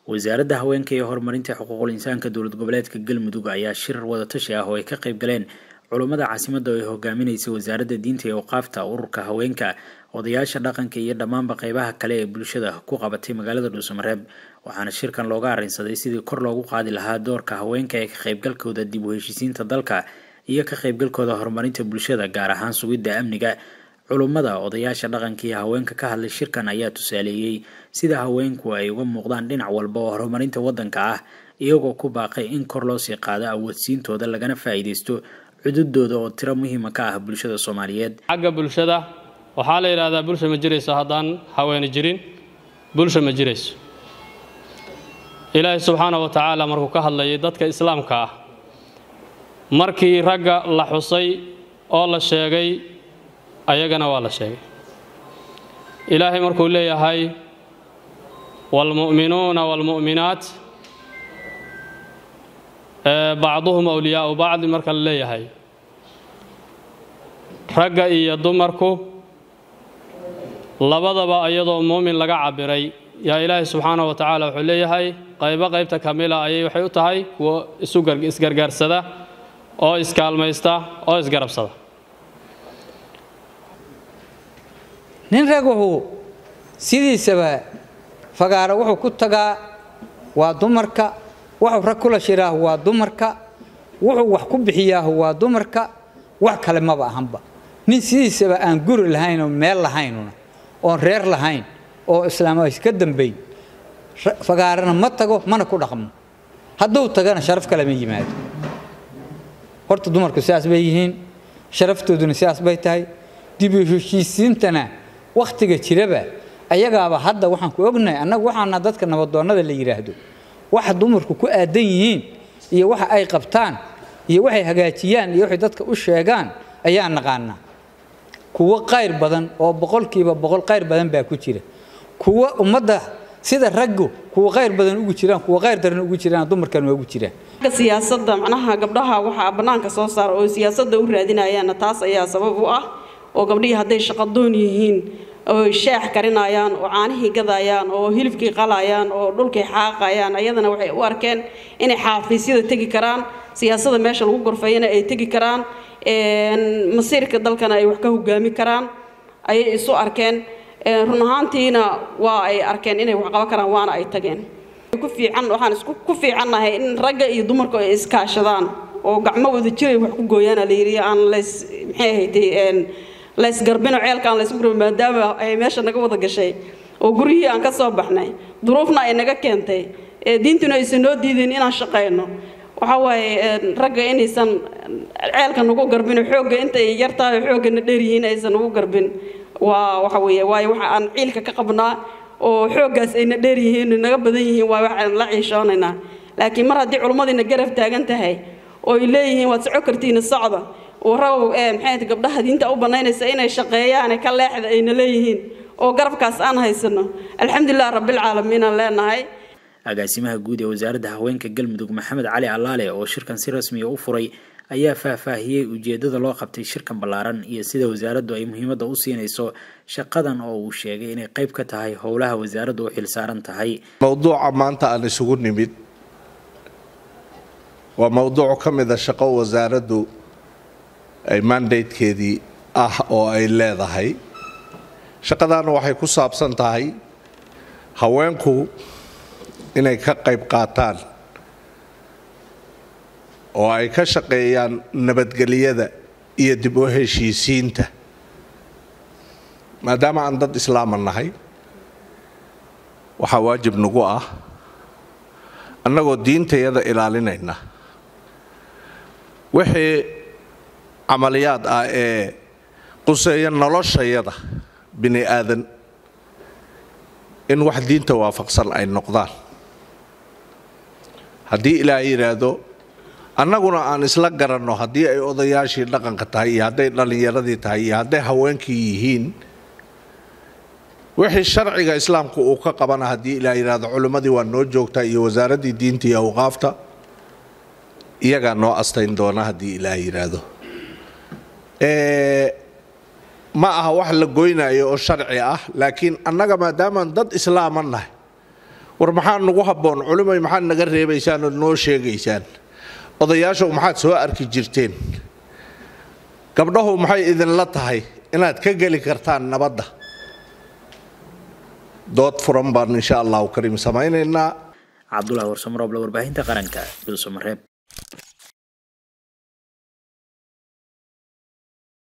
wasaaradda haweenka iyo horumarinta xuquuqul insaanka dowlad goboleedka galmudug ayaa shirar wadatashi ah oo ay ka qayb galeen culummada caasimadda oo ay hogaaminaysay wasaaradda diinta iyo awqaafta ururka haweenka odayaasha dhaqanka iyo dhammaanba qeybaha kale ee bulshada ku qabatay magaalada dhuusamareeb waxaana shirkan looga arrinsaday sidii kor loogu qaadi lahaa doorka haweenka ee ka qaybgalkooda dib u heshiisiinta dalka iyo ka qaybgalkooda horumarinta bulshada gaar ahaan sugidda amniga culummada odayaasha dhaqanka iyo haweenka ka hadlay shirkan ayaa tusaaleeyey sida haweenku ay uga muuqdaan dhinac walba oo horumarinta waddanka ah iyagoo ku baaqay in kor loo sii qaado awoodsiintooda lagana faa'iidaysto cududooda oo tiro muhiima ka ah bulshada soomaaliyeed xagga bulshada waxaa la yidhaahdaa bulsha ma jirayso haddaan haweeni jirin bulsha ma jirayso ilaahay subxaana wa tacaala markuu ka hadlayay dadka islaamka ah markii ragga la xusay oo la sheegay ayagana waa la sheegay ilaahay markuu leeyahay waalmu'minuuna waalmu'minaat bacduhum awliyaau bacdi marka la leeyahay ragga iyo dumarku labadaba iyadoo muumin laga cabiray yaa ilaahay subxaana wa tacaala wuxuu leeyahay qaybo qaybta kamila ayay waxay u tahay kuwo isgargaarsada oo iskaalmaysta oo isgarabsada nin rag wuxuu sidiisaba fagaaro wuxuu ku tagaa waa dumarka wuxuu rag kula shiraahu waa dumarka wuxuu wax ku bixiyaahu waa dumarka wax kale maba ahanba nin sidiisaba aan guri lahayn oo meel lahaynuna oon reer lahayn oo islaam iska dambayn fagaarana ma tago mana ku dhaqmo hadduu tagana sharaf kale ma yimaado horta dumarku sidaas bay yihiin sharaftooduna sidaas bay tahay dib u heshiisiintana wakhtiga jiraba ayagaaba hadda waxaan ku ognahay annagu waxaana dadka nabadoonnada la yidhaahdo waxa dumarku ku aadan yihiin iyo waxa ay qabtaan iyo waxay hagaajiyaan iyo waxay dadka u sheegaan ayaan naqaanaa kuwo qayr badan oo boqolkiiba boqol qayr badan baa ku jira kuwo ummadda sida raggu kuwa qayr badan ugu jiraan kuwa qayr daran ugu jiraan dumarkan waa ugu jiraan siyaasadda macnaha gabdhaha waxaa bannaanka soo saara oo siyaasadda u raadinayaanna taas ayaa sabab u ah oo gabdhihii hadday shaqadoon yihiin oo shaax karinayaan oo caanihii gadayaan oo hilibkii qalayaan oo dhulkii xaaqayaan ayadana waxay u arkeen inay xaafiisyada tegi karaan siyaasadda meesha lagu gorfeeyana ay tegi karaan masiirka dalkana ay wax ka hogaami karaan ayay isu arkeen run ahaantiina waa ay arkeen inay wax qaban karaan waana ay tageen ku fiican waxaan isku ku fiicannahay in ragga iyo dumarku ay iskaashadaan oo gacmo wada jiray wax ku gooyaana la yidhi aan lays maxay ahaydee laysgarbino ceelkaan laysku garbi maadaama ay meesha naga wada gashay oo guryihii aan ka soo baxnay duruufna ay naga keentay diintuna aysan noo diidin inaan shaqayno waxaa waaye ragga inaysan ceelka nagu garbin xoogga intay yartahay xooggana dheeryihiin aysan nagu garbin waa waxa weeye waayo waxa aan ciilka ka qabnaa oo xooggaas ayna dheeryihiin naga badan yihiin waa waxaan la ciishoonaynaa laakiin mar haddii culumadiina garab taagan tahay oo ay leeyihiin waad soco kartiina socda oo rabow ee maxay gabdhaha diinta u banaynaysa inay shaqeeyaan ka leexda ayna leeyihiin oo garabkaas aan haysano alxamdulilah rabbilcaalamiin aan leenahay agaasimaha guud ee wasaaradda haweenka galmudug maxamed cali allaale oo shirkan si rasmiya u furay ayaa faahfaahiyey ujeedada loo qabtay shirkan ballaaran iyo sida wasaaraddu ay muhiimadda u siinayso shaqadan oo uu sheegay inay qayb ka tahay howlaha wasaaraddu u xilsaaran tahay mowduuca maanta aan isugu nimid waa mowduuc ka mid a shaqo wasaaraddu ay mandatekeedii ah oo ay leedahay shaqadaana waxay ku saabsan tahay haweenku inay ka qayb qaataan oo ay ka shaqeeyaan nabadgelyada iyo dib u heshiisiinta maadaama aan dad islaama nahay waxaa waajib nagu ah annagoo diintayada ilaalinayna wixii camaliyaad ah ee quseeya noloshayada bini aadan in wax diinta waafaqsan ay noqdaan haddii ilaah yidhaahdo annaguna aan isla garanno haddii ay odayaashii dhaqanka tahay iyo hadday dhallinyaradii tahay iyo hadday haweenkii yihiin wixii sharciga islaamku uu ka qabana haddii ilaah yidhaahdo culimmadii waa noo joogtaa iyo wasaaraddii diinta iyo awqaafta iyagaa noo astayn doona haddii ilaah yidhaahdo ma aha wax la goynayo oo sharci ah laakiin annaga maadaamaan dad islaama nahay war maxaa nagu habboon culimay maxaad naga reebaysaan ood noo sheegaysaan odayaashow maxaad soo arki jirteen gabdhahu maxay idinla tahay inaad ka geli kartaan nabadda dood furan baan insha allahu kariim samaynaynaa cabdulahi warsamarooble warbaahinta qaranka dhuusamareeb